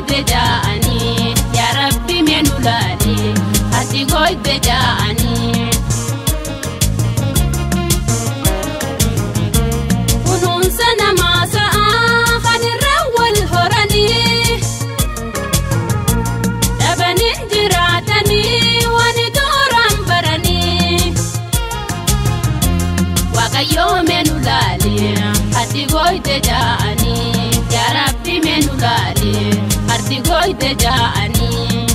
gooyte jaa'anii yaa rabbi meenu laali ati gooyte jaa'anii. Kunuunsa namaa sa'aa kan irra wal horanii dhabanii jiraatanii waan tooraan baranii. Waaqayyoo meenu laali ati gooyte jaa'anii yaa rabbi meenu laali ati gooyte jaa'anii.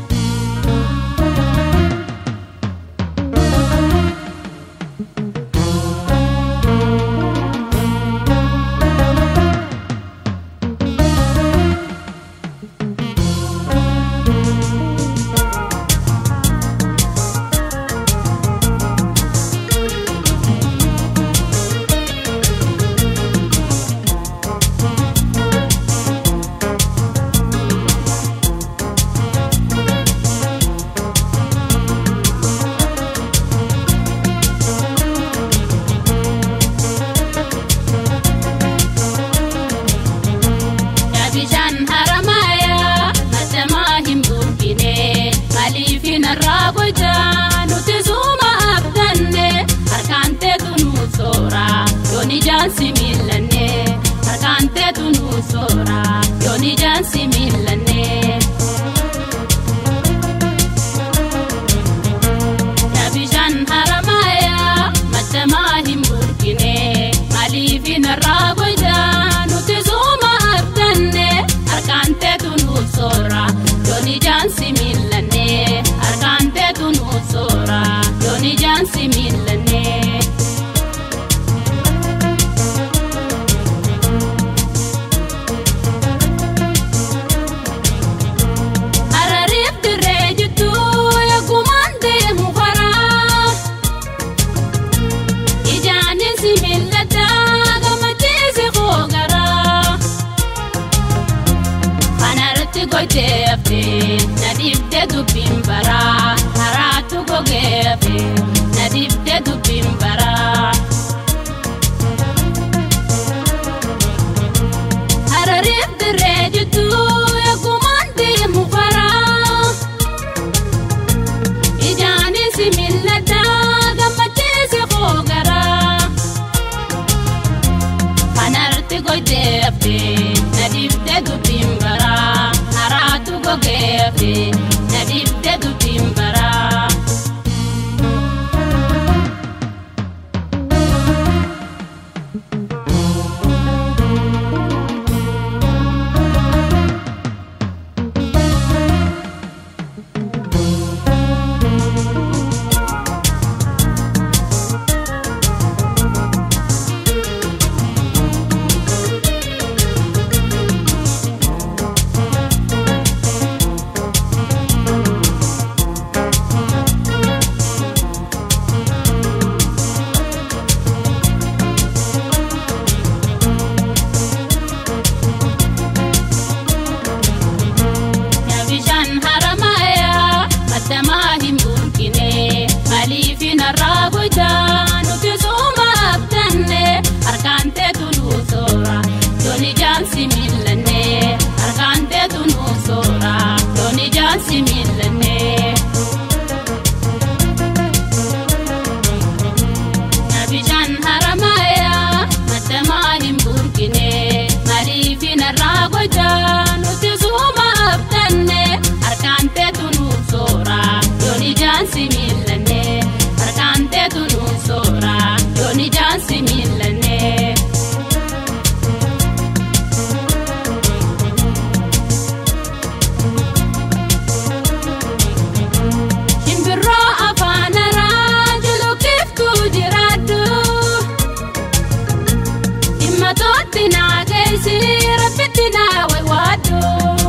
Bishaan haramaaya matamaa hin burkine maaliif narraa gocha nuti suuma abdanne harkaan teetu nu soora yoon ijaan si miillanne harkaan teetu nu soora yoon ijaan si miillanne. Bishaan haramaaya matamaa hin burkine maaliif narraa gocha nuti suuma abdanne harkaan teetu nu soora yoon ijaan si miillanne harkaan teetu nu soora yoon ijaan si miillanne. Harariif dirree jirtu eegumaan deemu karaa. Ijaanis mil'ata gammachiisi hoogaraa. Kanarratti gootee hafe na dhiibdee dubbiin baraa. Haraatu gogee hafe na dhiibdee dubbiin baraa. Harariif dirree jirtu eegumaan deemu karaa. Ijaanis mil'ata gammachiisi hoogaraa. Kanarratti gootee hafe na dhiibdee dubbiin baraa. Haraatu gogee hafe na dhiibdee dubbiin baraa. Bishaan haramaaya matamaa hin burkine maaliif narraa gocha nuti suuma abdanne harkaan teetu nu soora yoon ijaan si miillanne harkaan teetu nu soora yoon ijaan si miillanne. Bishaan haramaaya matamaa hin burkine maaliif narraa gocha nuti suuma abdanne harkaan teetu nu soora yoon ijaan si miillanne harkaan teetu nu soora yoon ijaan si miillanne. Shimbirroo afaan haraa juluqiftuu jiraaddu. Dhimma tootti naa geessi rabbitti naa waywaaddu.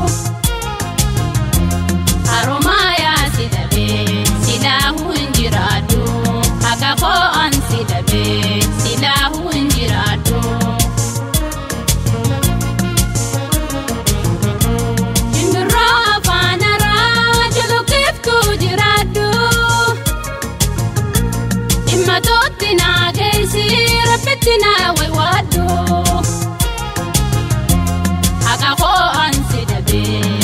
Haroomayaa si dhabee silaahuu hin jiraaddu. Haga koo'an si dhabee silaahuu hin jiraaddu. Shimbirroo afaan haraa juluqiftuu jiraaddu. Dhimma tootti naa geessi rabbitti naa waywaaddu. Haga koo'an si dhabee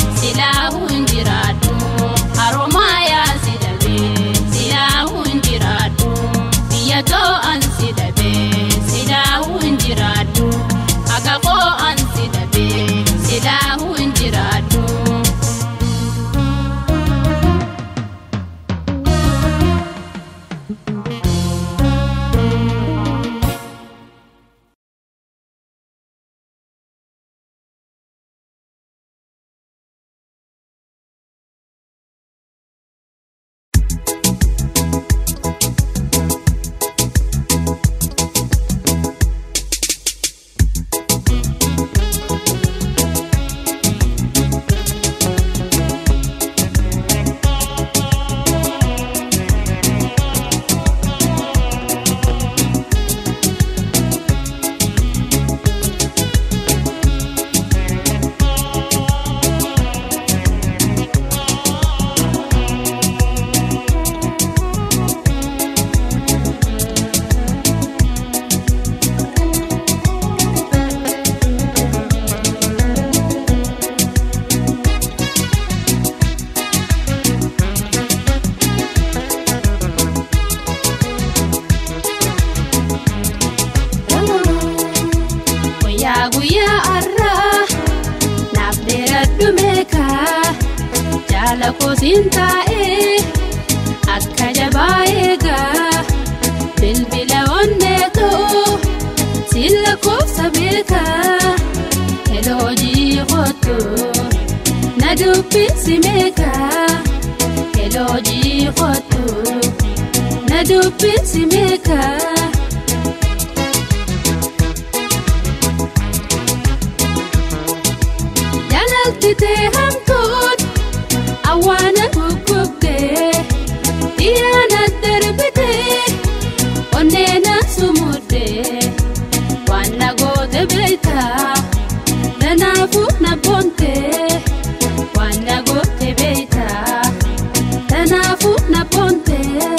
jaala koosiin taa'ee akka jabaa eegaa bilbila onneetoo silla koofsa beekaa heloojii kottu na dubbisi meekaa heloojii kottu na dubbisi meekaa. Jaalaltitee hamtuun awwaana guggubdee dhiyaana darbitee onneena sumuddee waan na goote beektaa tanaafuu na boontee waan na goote beektaa tanaafuu na boontee.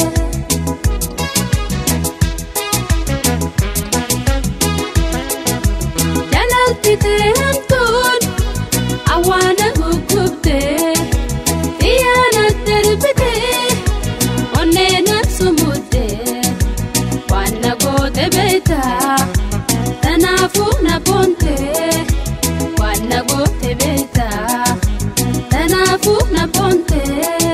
Jaalaltitee hamtuun. awwaana guggubdee xiyyaana darbitee onneena sumuddee waan na goote beektaa tanaafuu na boontee waan na goote beektaa tanaafuu na boontee.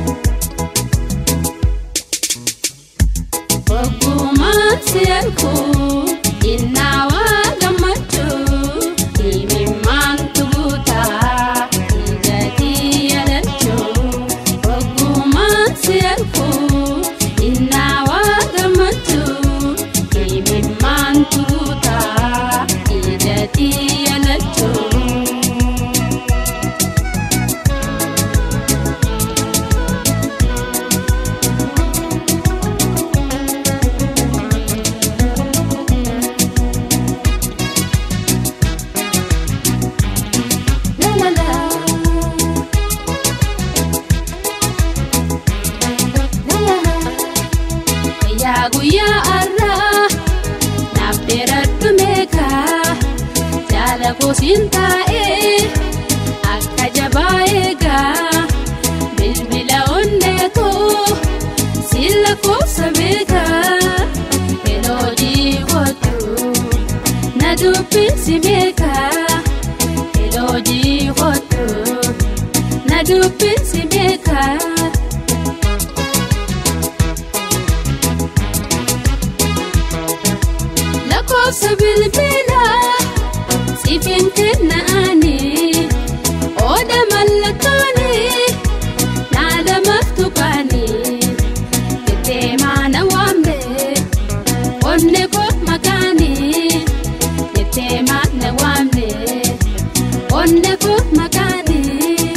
Ogummaan si erguu innaawaa gammachuu himimmaan tuguutaa ijaatii yaadachuu ogummaan si erguu innaawaa gammachuu himimmaan tuguutaa ijaatii yaadachuu. La la la. La la la. Guyyaa guyyaa har'aa naaf dheeradhu meeqaa jaala koosiin taa'ee akka jabaa eegaa bilbila onneetoo silla koofsa beekaa heloojii kottu na dubbisi meeqaa. Elojii kottu na dubbisi beekaa. Lakkoofsa bilbilaa siifin kennaanii oda mallattoonii naala maftuqaanii jettee maana waamne onne koo makaanii jettee maana waamne. onne koo makaanii.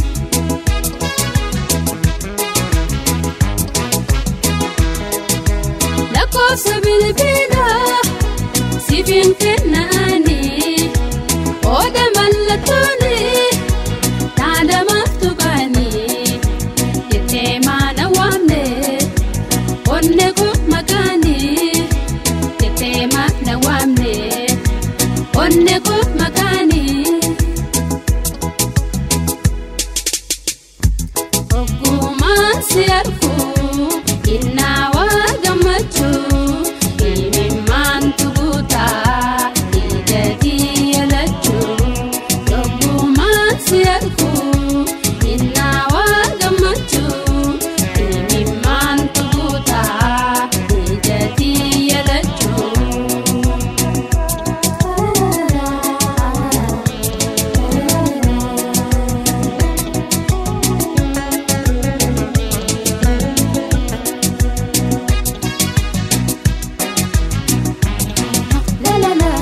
Lakkoofsa bilbilaa siifin kennaanii oda mallattoonii naala maftuqaanii jettee maana waamne onne koo makaanii jettee maana waamne onne koo makaanii. Ogummaan si erguu innaawaa gammachuu himimmaan tuguutaa ijaatii yaadachuu. Ogummaan si erguu innaawaa gammachuu himimmaan tuguutaa ijaatii yaadachuu. La la la.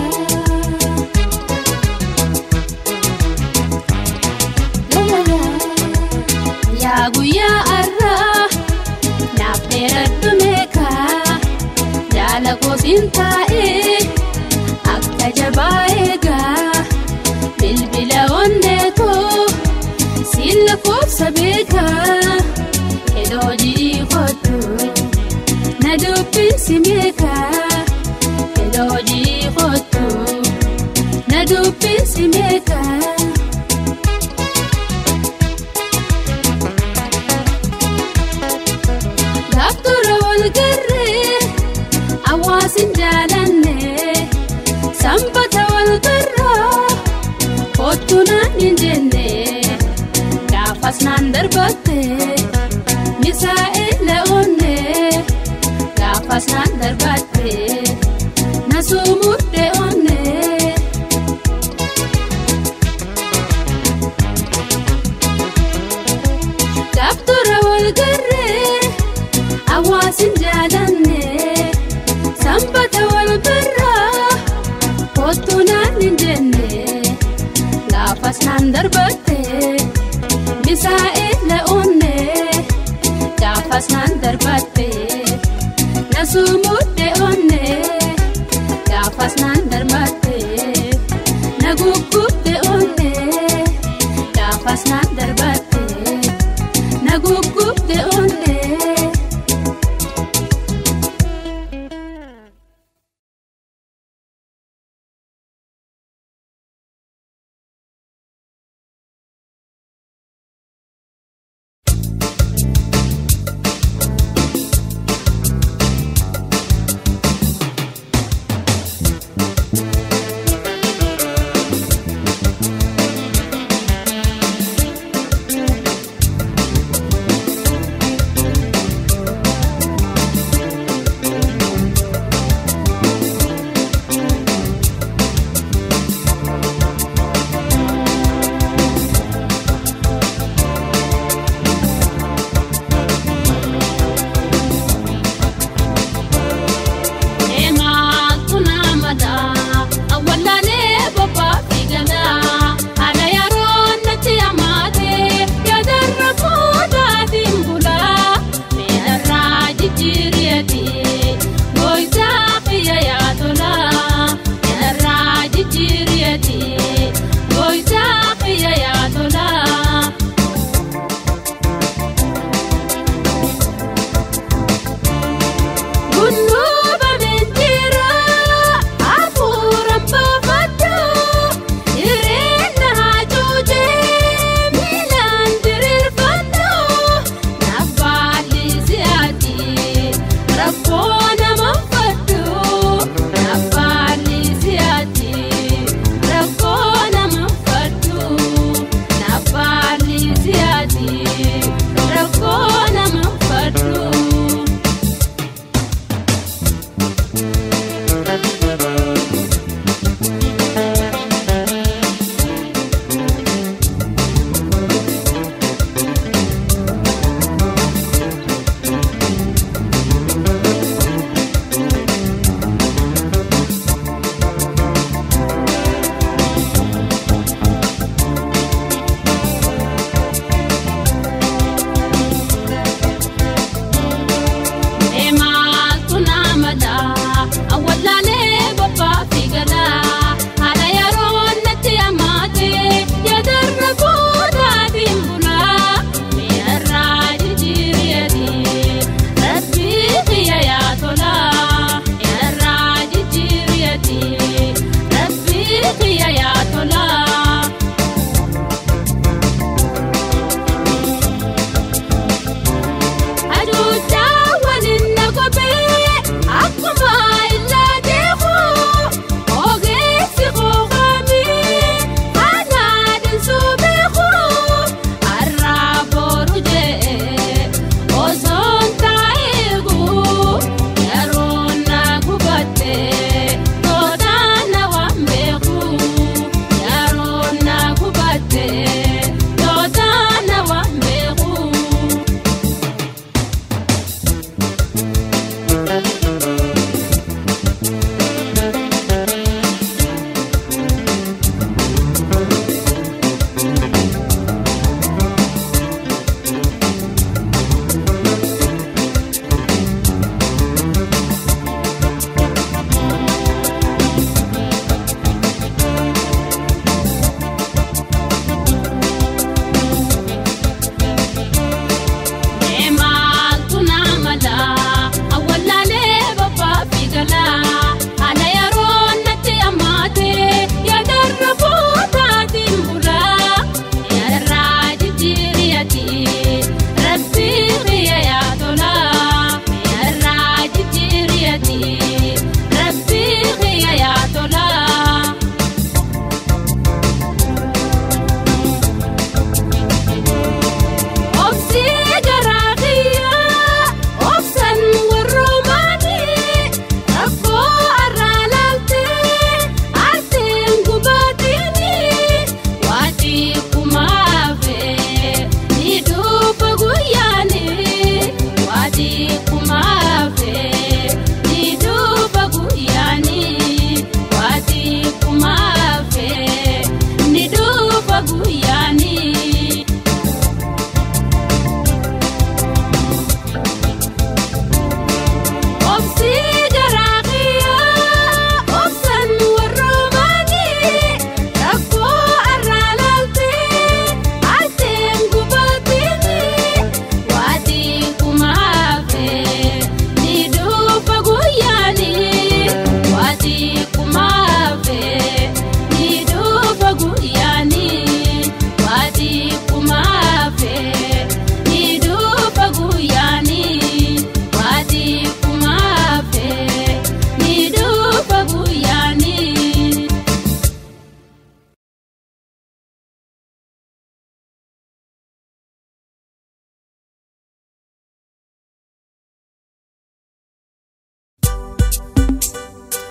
La la la. Yaa guyyaa har'aa naaf dheeradhu meeqaa jaala koosiin taa'ee akka jabaa eegaa bilbila onneetoo silla koofsa beekaa heloojii kottu na dubbisi meeqaa. Elojii kottu na dubbisi meeqaa. Gaaftura wal garree hawaasin jaalanne sanbata wal garraa kottu naan hin jenne gaafas na naan darbatte misaa'ila onnee gaafas naan darbatte na sumudde onnee. Gaaftura wal garree hawaasin jaalanne sanbata wal birraa kottu naan hin jenne gaafas naan darbatte misaa'ila onnee gaafas naan darbatte na sumudde onnee gaafas naan darbatte na guggubde onnee gaafas naan darbatte na guggubde onnee.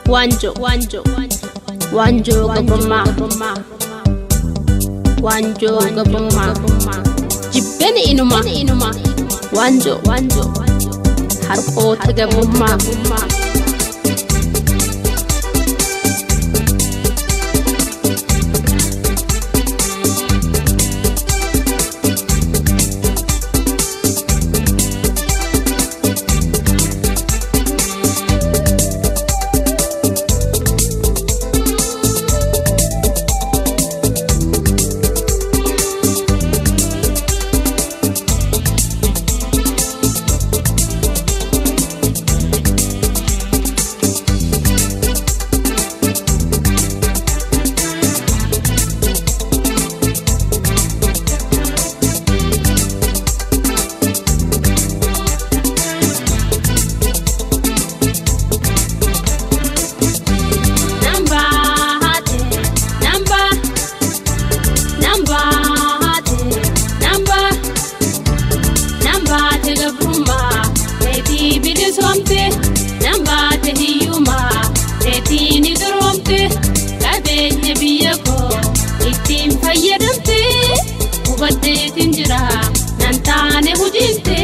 Wanjo, wanjo, wanjo gabrummaa. Wanjo gabrummaa. Jibbeen inuma, inuma. Wanjo, wanjo. Harqoota gabrummaa. Namba hate, namba, namba hate, namba, namba te gabrummaa, teetii bilisomte, namba te hiyyummaa, teetii ni duroomte, qabeenya biyya koo ittiin fayyadamte, hubaddeetiin jira, nan taane hujiinte.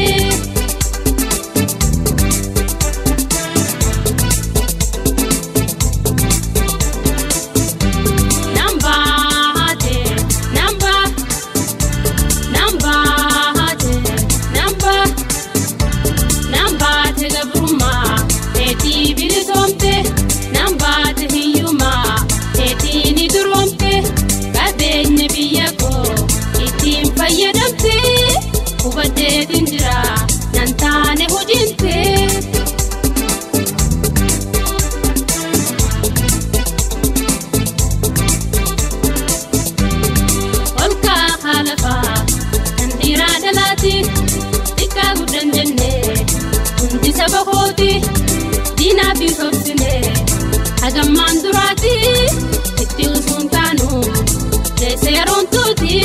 Namba hate, namba, namba hate, namba, namba te gabrummaa, teetii bilisomte, namba te hiyyummaa, teetii ni duroomte, qabeenya biyya koo ittiin fayyadamte, hubaddeetiin jira, nan taane hojiinte. Olka halafa kan dhiiraa dhalaati xiqqaa guddan jenne hundi saba kooti diinaa fi sobsine hagammaan duraati itti usuun taanu teessee yeroon tuuti.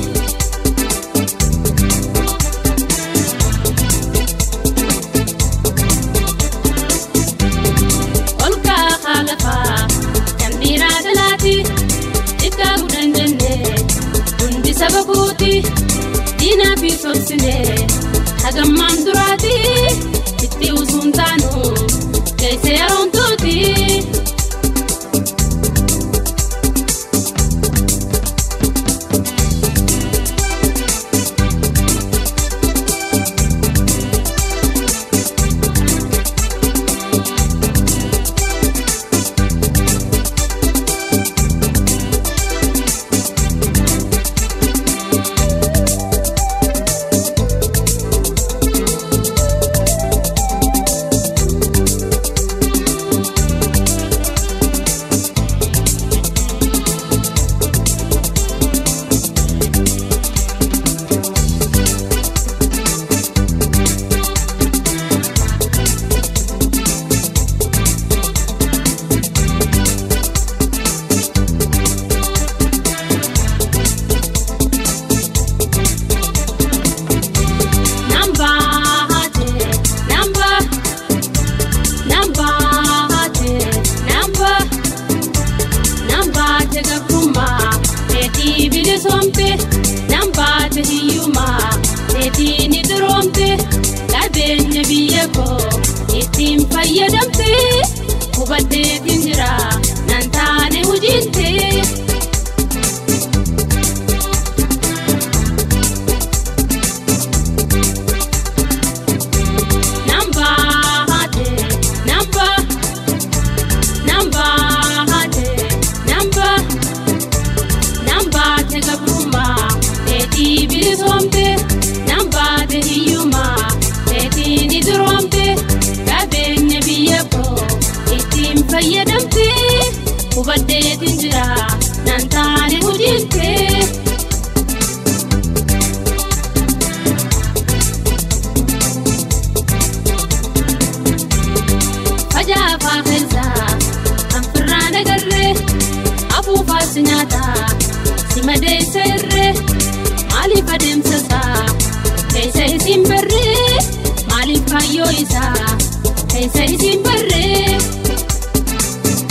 Olka halafa kan dhiiraa dhalaati xiqqaa guddan jenne hundi saba kooti diinaa fi sobsine hagammaan duraati itti usuun taanu teessee yeroon tuuti. Namba hate, namba, namba hate, namba, namba te gabrummaa, teetii bilisomte, namba te hiyyummaa, teetii ni duroomte, qabeenya biyya koo ittiin fayyadamte, hubaddeetiin jira, nan taane hojiinte. Namba hate, namba, namba hate, namba, namba te gabrummaa, teetii bilisomte, namba te hiyyummaa, teetii ni duroomte, qabeenya biyya koo ittiin fayyadamte, hubaddeetiin jira, nan taane hojiinte. Fajaafaa keessaa kan firraan agarree afuufaas nyaata si madeessa irree maaliif adeemsa isaa keessa isin barree maaliif kaayyoo isaa keessa isin barree.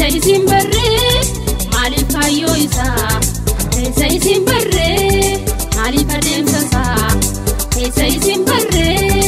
isin barree maaliif kaayyoo isaa keessa isin barree maaliif adeemsa isaa keessa isin barree.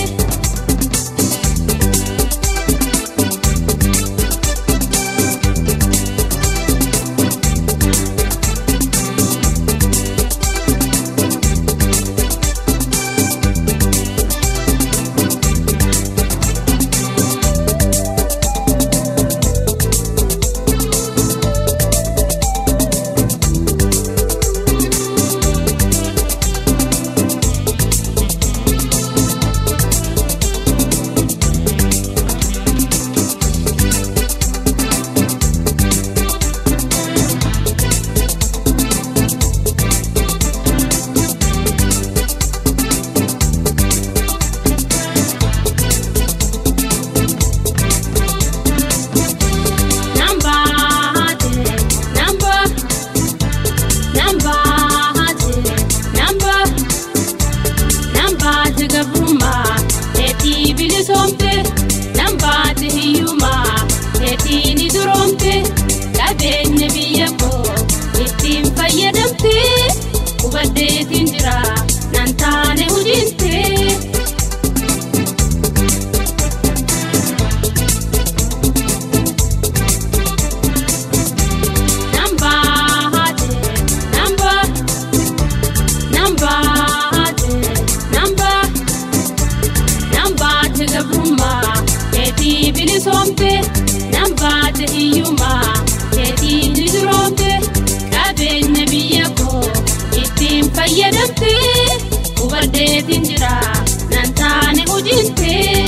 Deetiin jira nan taane hojiintee.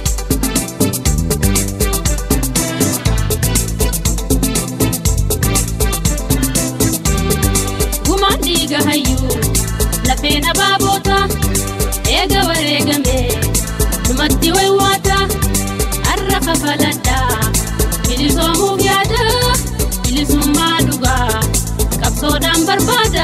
Gumaan dhiiga hayyuu lafeen abaaboota eega wareegame dhumatti waywaata har'a kafaladha bilisoomuuf yaada bilisummaa dhugaa qabsoodhaan barbaada.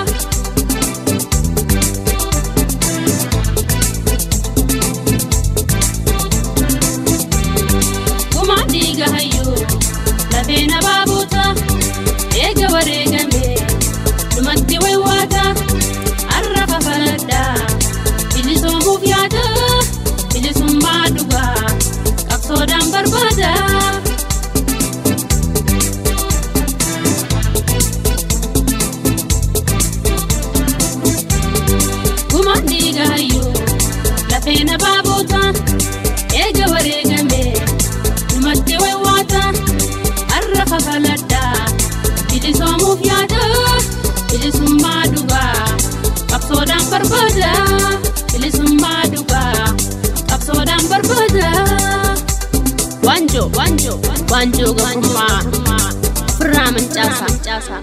dhiiga hayyuu lafeen abaaboota eega wareegame dhumatti waywaata har'a kafaladha bilisoomuuf yaada bilisummaa dhugaa qabsoodhaan barbaada. Gumaan dhiiga hayyuu lafeen abaaboota eega wareegame. Dhumatti waywaata har'a kafaladha bilisoomuuf yaada bilisummaa dhugaa qabsoodhaan barbaada bilisummaa dhugaa qabsoodhaan barbaada. Waanjoo waanjoo waanjoo garbummaa ofirraa mancaasa.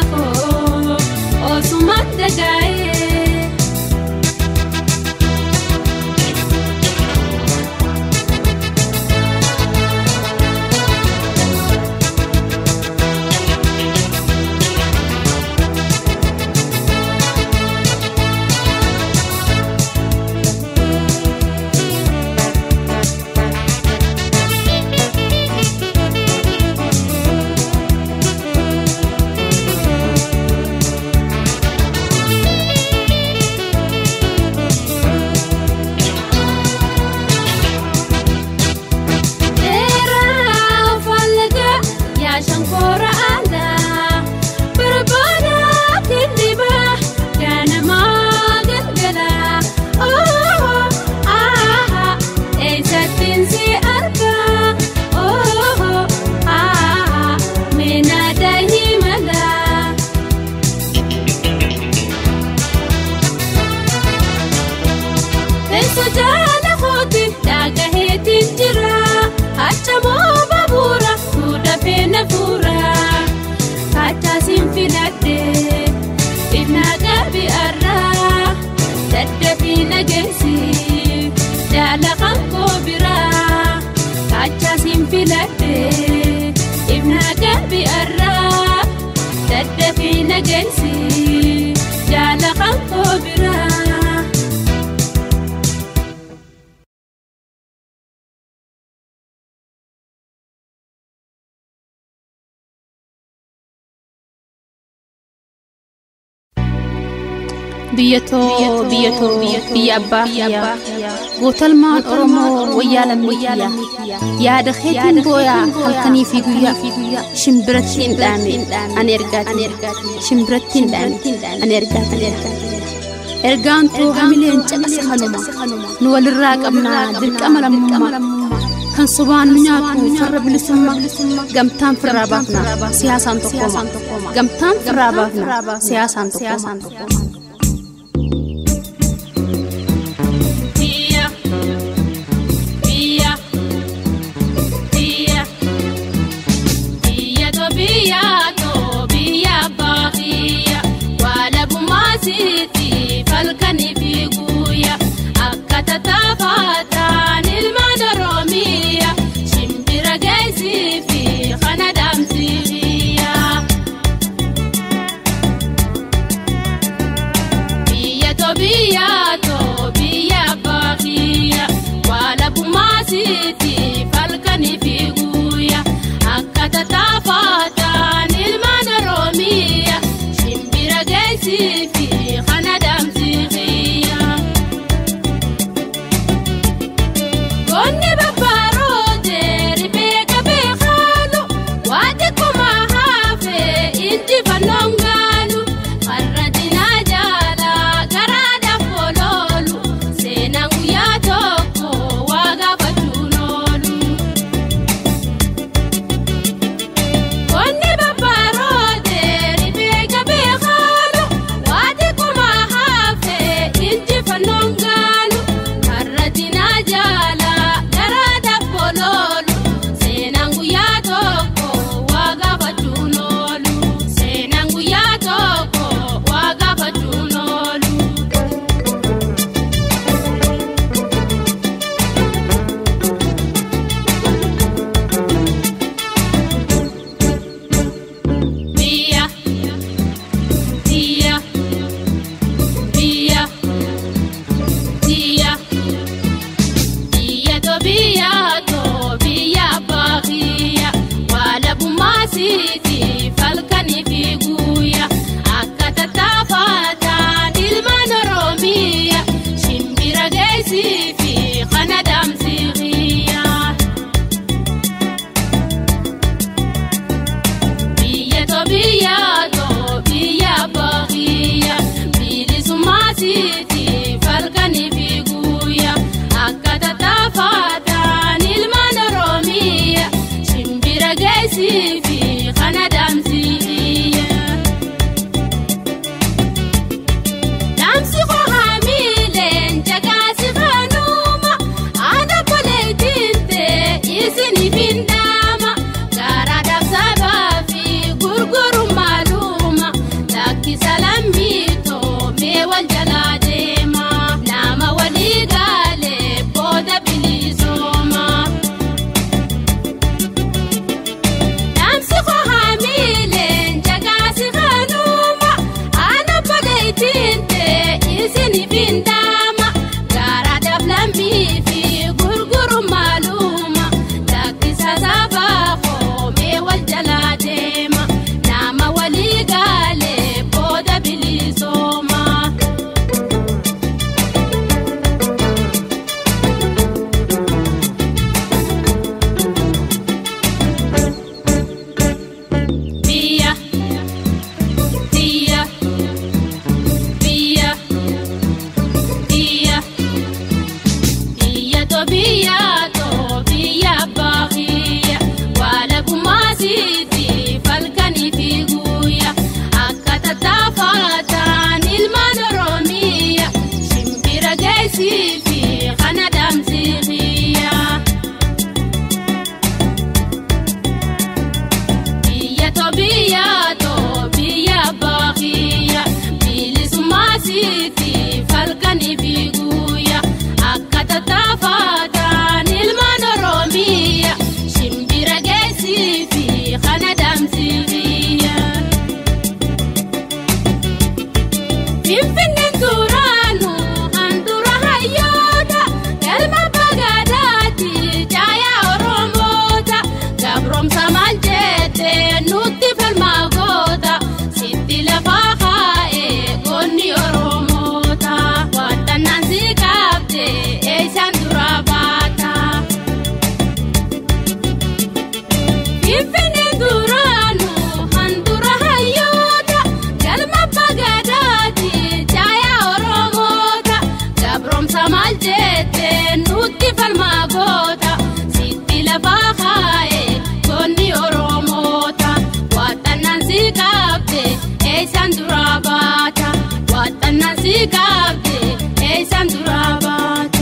koo osumaan dagaa'ee. Dheeraa fallaga yaa shankoora aadaa barbaada dindhiba ganamaa galgala ooo aaha eessattiin si arga ooo aaha meenaada himala. Teessoo jaala kooti dhagaheetiin jira achamoo babuura fuudhafee na fuura kaachaasin filadhe ifnaa gaabi arraa daddafii nageessi jaala kan koo biraa kaachaasin filadhe ifnaa gaabi arraa daddafii nageessi jaala kan koo biraa. biyyatoo biyyatoo biyya abbaa kiyyaa gootalmaan oromoo wayyaa lammii kiyyaa yaada keetiin booyaa halkanii fi guyyaa shimbirattiin dhaame ani ergaati shimbirattiin dhaame ani ergaati ergaan too hamileen caqasa kanuma nu walirraa qabnaa dirqama lammummaa kan sobaan nu nyaatu farra bilisummaa gamtaan firraa baafna siyaasaan tokkoma gamtaan firraa baafna siyaasaan tokkoma. Biyya biyya biyya biyya to biyya to biyya baaqiyya waala bumaasiiti falkanii fi guyya akka tataafataan ilmaan oroomiya shimbira geessii fi kana dhaamsiiyya. Biyya to biyya to biyya baaqiyya waala bumaasiiti falkanii fi guyya akka tataafataan ilmaan oroomiya shimbira geessii fi kana dhaamsiiyya. Goonni babbaaroote rifee qabee haalu waati kumaa haafee injifannoon gaalu har'a dinaa jaalaa garaadhaaf ooloolu seenaan guyyaa tokko waa gaafachuun oolu. Goonni babbaaroote rifee qabee haalu waati kumaa haafee injifannoon gaalu har'a dinaa jaalaa garaadhaaf ooloolu seenaan guyyaa tokko waa gaafachuun oolu seenaan guyyaa tokko waa gaafachuun oolu. Biyya biyya biyya biyya biyya to biyya to biyya baaqiyya waala bumaasiiti falkanii fi guyya akka tataafataan ilmaan oroomiya shimbira geessii fi kana dhaamsiiyya. Biyya to biyya to biyya baaqiyya bilisummaasiiti falkanii fi guyya akka tataafataan ilmaan oroomiya shimbira geessii fi kana dhaamsiiyya. Dhaamsi koo haamiileen jagaasi kanu biyyaa too biyya baaqiyya waala gumaasiiti falkanii fi guyya akka tattaafataan ilmaan oromiya shimbira geessii fi kana damsiiqiyya. biyya too biyya too biyya baaqiyya bilisummaasiiti falkanii fi guyya akka tattaafataan ilmaan oromiya shimbira geessii fi kana damsiiqiyya. Finfinneen duraanu handura hayyoota galma bagaadaati caayaa oromoota gabroomsa maal jette nutti falmaa goota sitti lafaa kaa'ee goonni oromoota waadannaan si qabde eeysaan duraa baata. Finfinneen duraanu handura hayyoota galma bagaadaati caayaa oromoota gabroomsa maal jette nutti falmaa goota sitti lafaa kaa'ee goonni oromoota waaxannaan si qabde eeysaan duraa baata waaxannaan si qabde eeysaan duraa baata.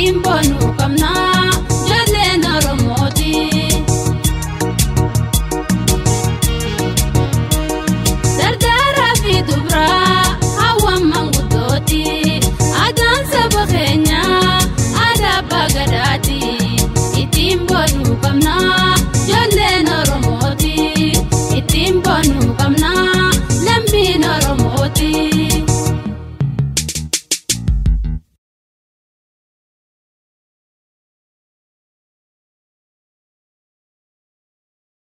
hin boonu